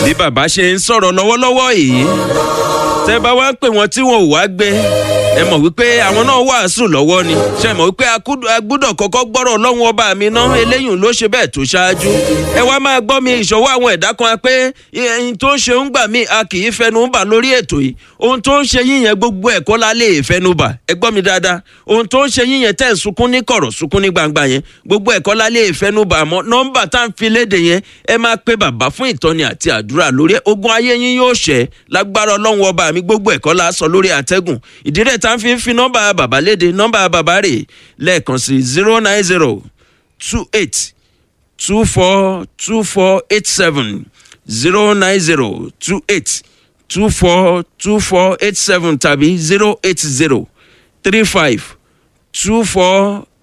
bí bàbá ṣe ń sọ̀rọ̀ lọ́wọ́lọ́wọ́ yìí tẹ́ bá wá ń pè wọ́n tí wọn ò wá gbé ẹ mọ̀ wípé àwọn náà wàásù lọ́wọ́ ni ṣe mọ̀ wípé a gbúdọ̀ kọ́kọ́ gbọ́rọ̀ ọlọ́run ọba mi ná eléyìí ló ṣe bẹ́ẹ̀ tó ṣáájú ẹ wá máa gbọ́ mi ìṣọwọ́ àwọn ẹ̀dá kan pé ẹyin tó ń ṣe ń gbà mí a kì í fẹnu bà lórí ètò yìí ohun tó ń ṣe yín yẹn gbogbo ẹ̀kọ́ la lè fẹnu bà ẹ gbọ́ mi dáadáa ohun tó ń ṣe yín yẹn tẹ̀ ń sunkún ní kọ̀rọ̀ sunkún ní gbangba yẹn gbogbo ẹ̀kọ́ la lè fẹnu bà mọ́ nọ́mbà tá à ń fi léde yẹn ẹ máa pe bàbá fún ìtọ́ni àti àdúrà lórí ogun ayé yín yóò ṣẹ́ lágbára ọlọ́run ọba mi gbogbo ẹ̀kọ́ la sọ lórí àtẹ́gùn ìdírẹ̀ tá à ń fi fi nọ́mbà bàbá léde nọ́mbà bàbá rè lẹ́ẹ̀kan sí zero nine zero two eight two four two four eight seven zero nine zero two eight two four two four eight seven tàbí zero eight zero three five two four